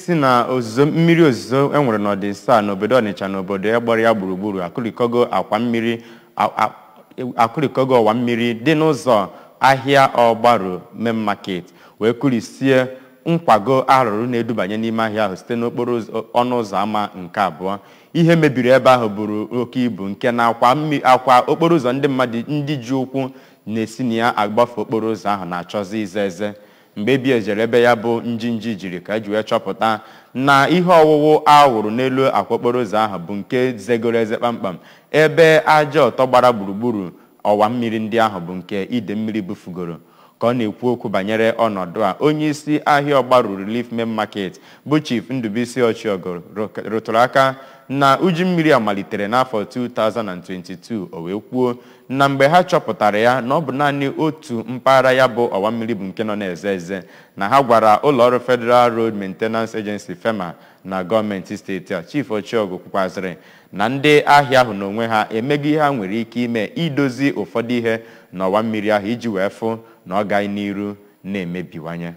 si na ozuzo mmiri ozuzo enwere n'ọdịnsa n'obodo ọnịcha na obodo ya gbara ya gburugburu akụrịkọgo akwa mmiri a- a- akụrịkọgo ọwa mmiri dị n'ụzọ ahịa ọgbaru main market wee kụrisie nkwago arụrụ na-edubanye n'ime ahịa ahụ site n'okporo ụzọ- ọnụ ụzọ ámá nke abụọ ihe mebiri ebe ahụ buru oke ibu nke na akwa mmi- akwa okporo ụzọ ndị mmadụ ndị ji ụkwụ na-esi na ya agbafe okporo ụzọ ahụ na-achọzi ize eze mgbe ebi ejere ebe ya bụ njinji jiri ka eji wee chọpụta na ihe ọwụwụ awụrụ n'elu akwa okporo ụzọ ahụ bụ nke zegoro eze kpamkpam ebe aja ọtọ gbara gburugburu ọwa mmiri ndị ahụ bụ nke ide mmiri bufugoro ka ọ na-ekwu okwu banyere ọnọdụ a onye isi ahịa ọgbaru relief main market bụ chief ndụbụisi ọchịọgọ rụtụrụ aka na uju mmiri a malitere n'afọ 2022 o wee kwuo na mgbe ha chọpụtara ya na ọ bụ naanị otu mpaghara ya bụ ọwa mmiri bụ nke nọ na-eze eze na ha gwara ụlọọrụ federal road maintenance agency fema na gọọmenti steeti a chief ọchịọgụ kwukwazịrị na ndị ahịa ahụ n'onwe ha emego ihe ha nwere ike ime idozi ụfọdụ ihe n'ọwa mmiri ahụ iji wee fụ na ọ gaghị n'iru na-emebiwanye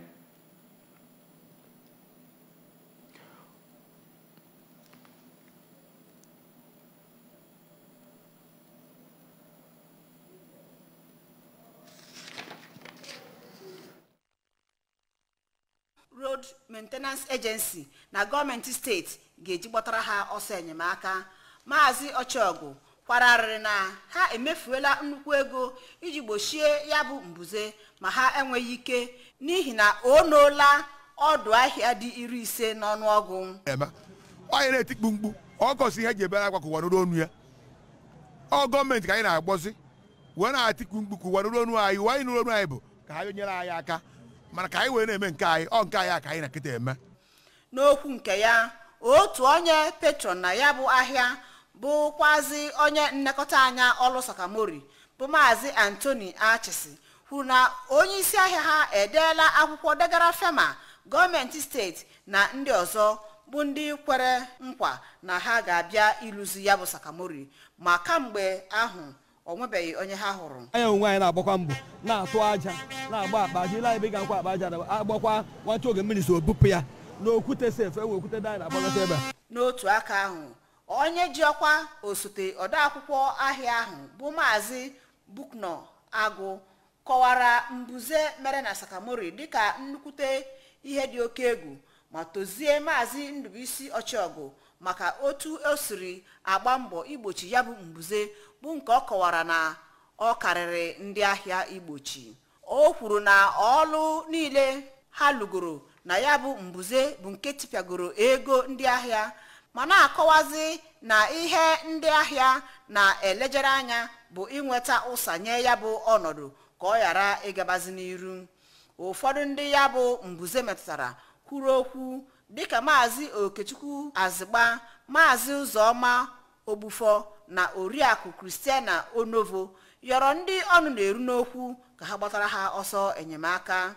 road maintenance agency na gọọmenti steeti ga-eji gbatara ha ọsọ enyemaka maazị ọchọgụ kwararịrị na ha emefuola nnukwu ego iji gbochie ya bụ mbuze ma ha enweghị ike n'ihi na o noola ọdụ ahịa dị iri ise n'ọnụọgụ eme onye na-etikpu mkpu ọ gosi ihe eji ebere akwa ka ụwa nụrụ onu ya ọ gọọmenti ka anyị na-agbọzi wee na-atikpu mkpu ka ụwa nụrụ onu anyị ụwa anyị nụrụ onu anyị bụ ka ha nyere anyị aka mana ka anyị wee na-eme nke anyị ọ nke anyị a ka anyị na nkịta eme n'okwu nke ya otu onye petron na ya bụ ahịa bụkwazi onye nlekọta anya ọlụ sakamori bụ maazị antoni achịsị kwuru na onye isi ahịa ha edeela akwụkwọ degara fema gọọmenti steeti na ndị ọzọ bụ ndị kwere nkwa na ha ga-abịa ịlụzi ya bụ sakamori ma kamgbe ahụ o nwebeghị onye ha hụrụ anyị onwe anyị na-agbakwa mbọ na-atụ aja na-agba akpa aja ile anyị ebe ị ga-akwa akpa aja agbakwa nwata oge mmiri so bupụ ya n'okwute sef enwe okwute dị anyị na-agbagata ebe a n'otu aka ahụ onye ji ọkwa osote odeakwụkwọ ahịa ahụ bụ maazị bukno agụ kọwara mbuze mere na sakamori dịka nnukwute ihe dị oke egwu ma tozie maazị ndụbụisi ọchịọgụ maka otu o siri agba mbọ igbochi ya bụ mbuze bụ nke ọ kọwara na ọ karịrị ndị ahịa igbochi o kwuru na ọlụ niile ha lụgoro na ya bụ mbuze bụ nke tipịagoro ego ndị ahịa ma na-akọwazi na ihe ndị ahịa na-elejere anya bụ inweta ụsa nye ya bụ ọnọdụ ka ọ ghara ịgabazi n'iru ụfọdụ ndị ya bụ mbuze metụtara kwuru okwu dịka maazị okechukwu azịgba maazị ụzọma ogbufọ na oriakụ kristiana onovo yọrọ ndị ọnụ na-eru n'okwu ka ha gbatara ha ọsọ enyemaka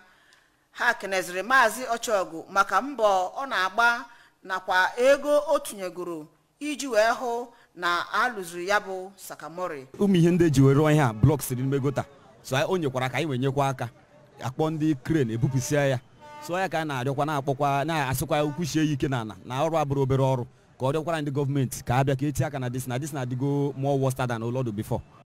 ha keneziri maazị ọchọgụ maka mbọ ọ na-agba nakwa ego o tinyegoro iji wee hụ na alụziri ya bụ sakamori ụmụ ihe ndị eji were rụọ ihe a blọk siri n'ime gota so o nyekwara ka anyị wee nyekwa aka akpọ ndị kren ebupụsịa ya so ya ka anyị na-arịọkwa na-akpọkwa na-asịkwa kwuchie ya ike n'ala na ọrụ abụrụ obere ọrụ ka ọ rịọkwara ndị gọọmenti ka a bịa ka etinye aka na dis na dis na adịgo more worse than ụlọdụ before